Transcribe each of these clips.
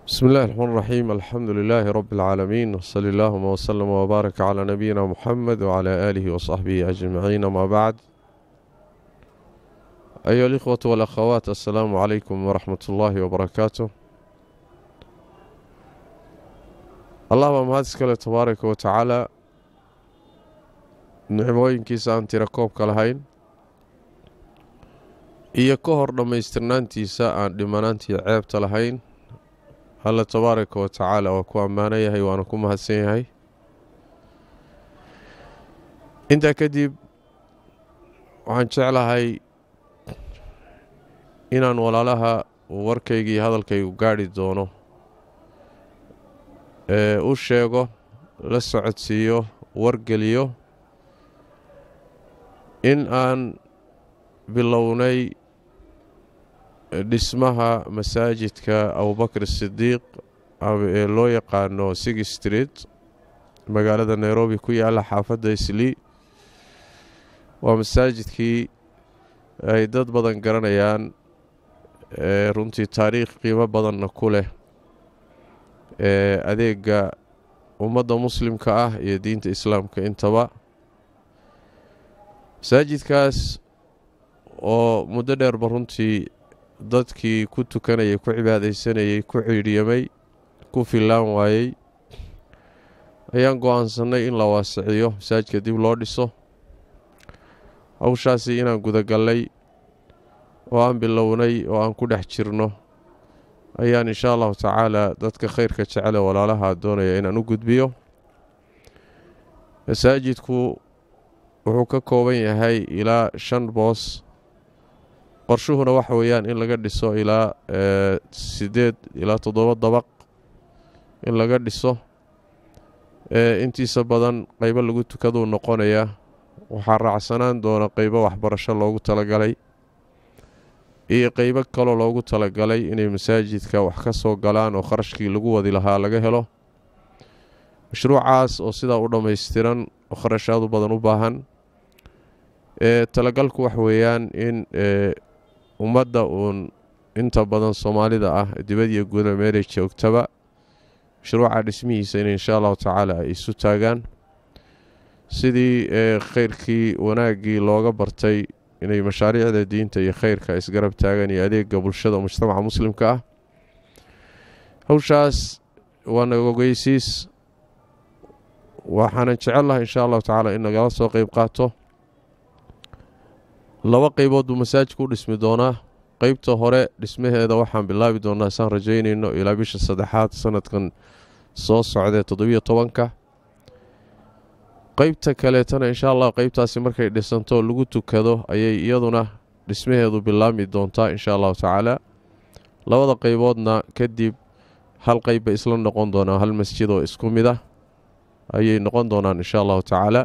بسم الله الرحمن الرحيم الحمد لله رب العالمين وصلى اللهم وسلم وبارك على نبينا محمد وعلى آله وصحبه أجمعين ما بعد أيها الإخوة والأخوات السلام عليكم ورحمة الله وبركاته allah baa mahad iskale tabaaraka wa tacaala nicmooyinkiisa aan tira koobka lahayn iyo ka hor dhammaystirnaantiisa aan dhimanaantii ceebta lahayn alla tabaaraka wa tacaala waa ku ammaano yahay waana ku mahadsan yahay intaa kadib waxaan jeclahay inaan walaalaha warkayga iyo hadalkaygu gaadhi doono ee u sheego la socodsiiyo wargeliyo in aan bilownay dhismaha masaajidka abubakr sidiiq ee loo yaqaano sig street magaalada nairobi ku yaalla xaafadda islii waa masaajidkii ay dad badan garanayaan ee runtii taariikh qiimo badanna ku leh ee adeega ummadda muslimka ah iyo diinta islaamka intaba masaajidkaas oo muddo dheerba runtii dadkii ku tukanayay ku cibaadaysanayay ku ciidhyamay ku fillaan waayey ayaan go-aansanay in la waasiciyo masaajidka dib loo dhiso hawshaasi inaan gudagallay oo aan bilownay oo aan ku dhex jirno ayaan inshaa allahu tacaala dadka khayrka jecele walaalaha doonaya inaan u gudbiyo masaajidku wuxuu ka kooban yahay ilaa shan boos qorshuhuna waxa weeyaan in laga dhiso ilaa siddeed ilaa toddoba dabaq in laga dhiso intiisa badan qeybo lagu tukaduu noqonayaa waxaa raacsanaan doona qeybo waxbarasho loogu talagalay iyo qeybo kaloo loogu talagalay inay masaajidka wax ka soo galaan oo kharashkii lagu wadi lahaa laga helo mashruucaas oo sidaa u dhammaystiran oo kharashaadu badan u baahan ee talagalku wax weeyaan in ummadda uun inta badan soomaalida ah dibad iyo guda meelay joogtaba mashruuca dhismihiisa in inshaa allahu tacaala ay isu taagaan sidii khayrkii wanaaggii looga bartay inay mashaariicda diinta iyo khayrka isgarab taagan iyo adeega bulshada mujtamaca muslimka ah hawshaas waa nagogeysiis waxaanan jecel lahay inshaa allahu tacaala in nagala soo qeyb qaato laba qeybood buu masaajidku u dhismi doonaa qeybta hore dhismaheeda waxaan bilaabi doonaa saan rajaynayno ilaa bisha saddexaad sanadkan soo socdee toddobiyo tobanka qeybta kaleetana inshaa allah qeybtaasi markay dhisanto lagu tukado ayay iyaduna dhismaheedu bilaabmi doontaa inshaa allahu tacaala labada qeyboodna kadib hal qeyb bay isla noqon doonaa hal masjid oo isku mid ah ayay noqon doonaan inshaa allahu tacaala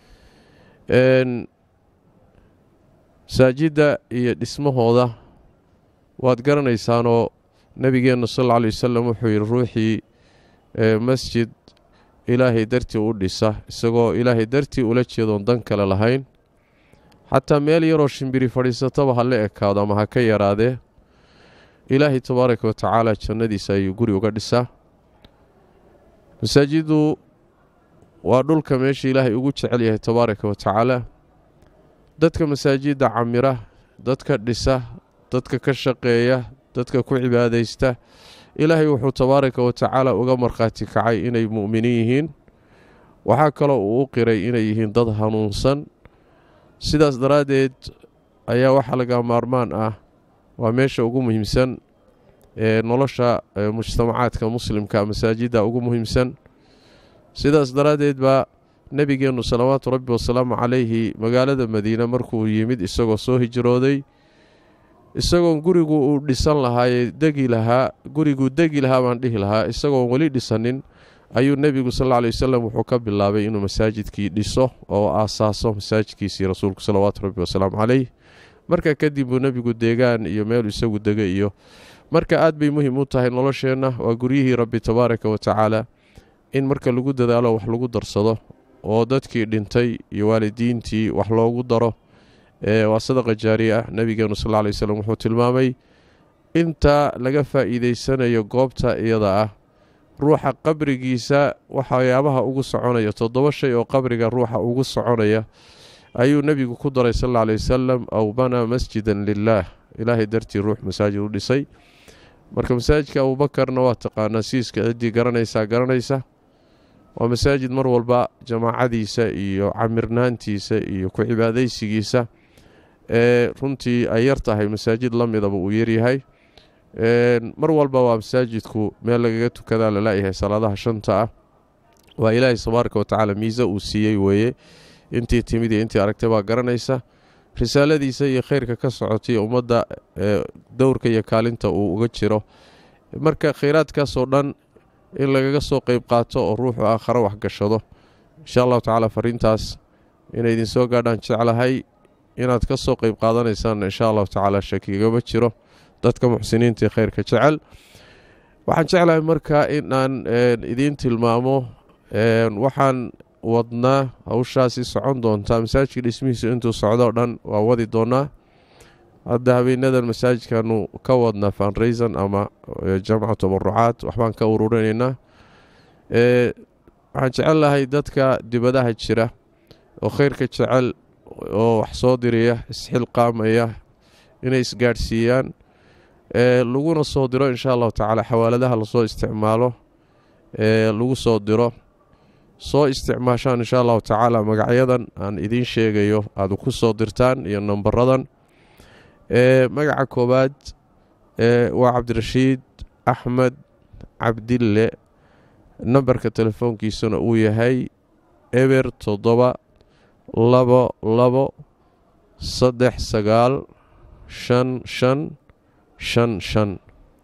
masaajidda iyo dhismahooda waad garanaysaanoo nebigeenna sal alla alay wasalam wuxuu yidhi ruuxii masjid ilaahay dartii u dhisa isagoo ilaahay dartii ula jeedoon dan kale lahayn xataa meel yaroo shimbiri fadhiisataba ha la ekaado ama ha ka yaraadee ilaahay tabaaraka wa tacaala jannadiisa ayuu guri uga dhisaa masaajiddu waa dhulka meesha ilaahay ugu jecel yahay tabaaraka wa tacaala dadka masaajidda camira dadka dhisa dadka ka shaqeeya dadka ku cibaadaysta ilaahay wuxuu tabaaraka wa tacaala uga markhaati kacay inay mu'miniin yihiin waxaa kaloo uu u qiray inay yihiin dad hanuunsan sidaas daraaddeed ayaa waxaa laga maarmaan ah waa meesha ugu muhiimsan ee nolosha mujtamacaadka muslimka masaajidda ugu muhiimsan sidaas daraaddeed baa nebigeennu salawaatu rabbi wasalaamu calayhi magaalada madiine markuu yimid isagoo soo hijrooday isagoon gurigu uu dhisan lahaayee degi lahaa guriguu degi lahaa baan dhihi lahaa isagoon weli dhisanin ayuu nebigu sal alla alay wasalam wuxuu ka bilaabay inuu masaajidkii dhiso oo aasaaso masaajidkiisii rasuulku salawaatu rabbi wasalaamu caleyh marka kadib buu nebigu deegaan iyo meel isagu dega iyo marka aad bay muhiim u tahay nolosheenna waa guryihii rabbi tabaaraka wa tacaala in marka lagu dadaalo wax lagu darsado oo dadkii dhintay iyo waalidiintii wax loogu daro waa sadaqa jaariya ah nabigeenu sal ly wslam wuxuu tilmaamay inta laga faa'iideysanayo goobta iyada ah ruuxa qabrigiisa waxyaabaha ugu soconaya toddoba shay oo qabriga ruuxa ugu soconaya ayuu nebigu ku daray sal alla alay wasalam aw banaa masjidan lilaah ilaahay dartii ruux masaajid u dhisay marka masaajidka abuubakarna waa taqaanaa siiska ciddii garanaysaa garanaysa waa masaajid mar walba jamaacadiisa iyo camirnaantiisa iyo ku cibaadaysigiisa ee runtii ay yar tahay masaajid la midaba uu yaryahay mar walba waa masaajidku meel lagaga tukadaa lalayahay salaadaha shanta ah waa ilaahay tabaaraka watacaala miise uu siiyey weeye intii timid iyo intii aragtay baa garanaysa risaaladiisa iyo khayrka ka socotay ummadda dowrka iyo kaalinta uu uga jiro marka khayraadkaasoo dhan in lagaga soo qeyb qaato oo ruuxu aakhare waxgashado insha allahu tacaala fariintaas inay idinsoo gaadhaan jeclahay inaad ka soo qeyb qaadanaysaan insha allahu tacaala shakigama jiro dadka muxsiniinta khayrka jecel waxaan jeclahay marka inaan idiin tilmaamo waxaan wadnaa hawshaasi socon doontaa masaajidka dhismihiisa intuu socdo o dhan waa wadi doonaa hadda habeenadan masaajidkanu ka wadnaa fanraysan ama jamca tabarucaad waxbaan ka ururinaynaa waxaan jecel lahay dadka dibadaha jira oo khayrka jecel oo wax soo diraya isxilqaamaya inay isgaadhsiiyaan laguna soo diro insha allahu tacaala xawaaladaha lasoo isticmaalo lagu soo diro soo isticmaashaan insha allahu tacaala magacyadan aan idiin sheegayo aada ku soo dirtaan iyo nambaradan magaca koowaad waa cabdirashiid axmed cabdille nambarka telefoonkiisuna uu yahay eber toddoba labo labo saddex sagaal shan shan shan shan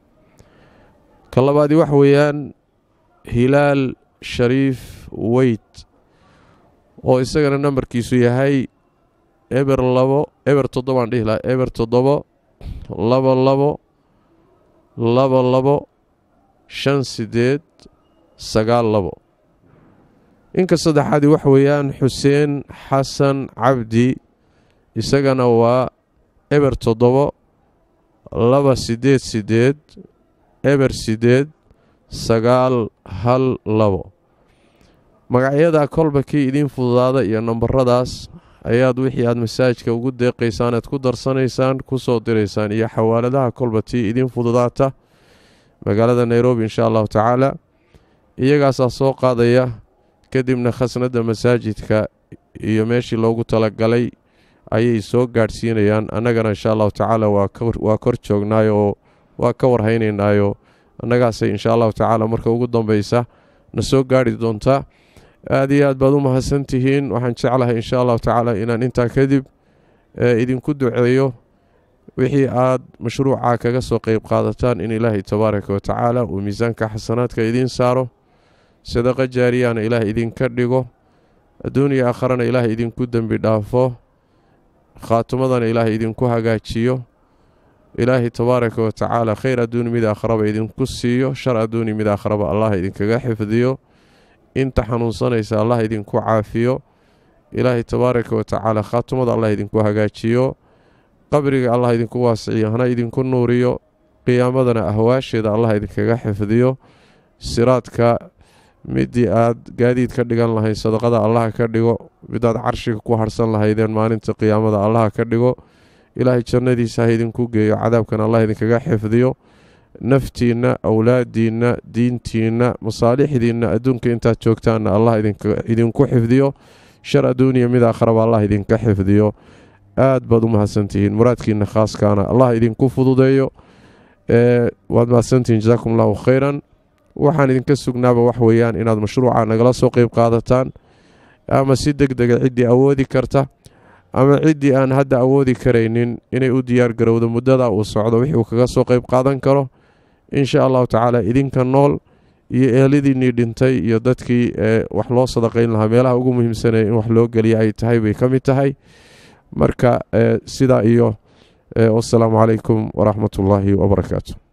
ka labaadii waxa weeyaan hilaal shariif weyt oo isagana nambarkiisu yahay eber labo eber toddobaan dhihi laha eber toddobo labo labo labo labo shan sideed sagaal labo inka saddexaadii waxa weeyaan xuseen xasan cabdi isagana waa eber toddobo laba sideed sideed eber sideed sagaal hal labo magacyada kolba kii idiin fududaada iyo nambaradaas ayaad wixii aad masaajidka ugu deeqaysaan aad ku darsanaysaan ku soo diraysaan iyo xawaaladaha kolba tii idiin fududaata magaalada nairobi insha allahu tacaala iyagaasaa soo qaadaya kadibna khasnadda masaajidka iyo meeshii loogu talagalay ayay soo gaadhsiinayaan annagana insha allahu tacaala waa kor joognaayo oo waa ka warhaynaynaayo annagaasay insha allahu tacaala marka ugu dambeysa na soo gaadhi doontaa aada iyo aad baad u mahadsan tihiin waxaan jeclahay insha allahu tacaala inaan intaa kadib idinku duceeyo wixii aad mashruuca kaga soo qeyb qaadataan in ilaahay tabaaraka wa tacaala uu miisaanka xasanaadka idiin saaro sadaqa jaariyana ilaah idinka dhigo adduuniya aakharana ilaah idinku dembi dhaafo khaatumadana ilaah idinku hagaajiyo ilaahay tabaaraka wa tacaala khayr adduuni mid aakharaba idinku siiyo shar adduuni mid aakharaba allah idinkaga xifdiyo inta xanuunsanaysa allah idinku caafiyo ilaahay tabaaraka wa tacaala khaatumada allah idinku hagaajiyo qabriga allah idinku waasiciyo hana idinku nuuriyo qiyaamadana ahwaasheeda allah idinkaga xifdiyo siraadka midii aad gaadiid ka dhigan lahayd sadaqada allah ka dhigo midaad carshiga ku harsan lahaydeen maalinta qiyaamada allah ka dhigo ilaahay jannadiisa ha idinku geeyo cadaabkan allah idinkaga xifdiyo naftiinna awlaadiinna diintiinna masaalixdiinna adduunka intaad joogtaanna allah idinku xifdiyo shar adduuniya mid aakharaba allah idinka xifdiyo aad baad u mahadsantihiin muraadkiina khaaskaana allah idinku fududeeyo waad mahadsantihiin jasaakum allahu khayran waxaan idinka sugnaaba wax weeyaan inaad mashruuca nagala soo qeyb qaadataan ama si deg dega ciddii awoodi karta ama ciddii aan hadda awoodi karaynin inay u diyaar garowdo muddada uu socdo wixii uu kaga soo qeyb qaadan karo insha allahu tacaala idinka nool iyo eheladiinnii dhintay iyo dadkii wax loo sadaqayn lahaa meelaha ugu muhiimsanaya in wax loo geliya ay tahay bay ka mid tahay marka sidaa iyo wasalaamu calaykum waraxmat ullaahi wabarakaatu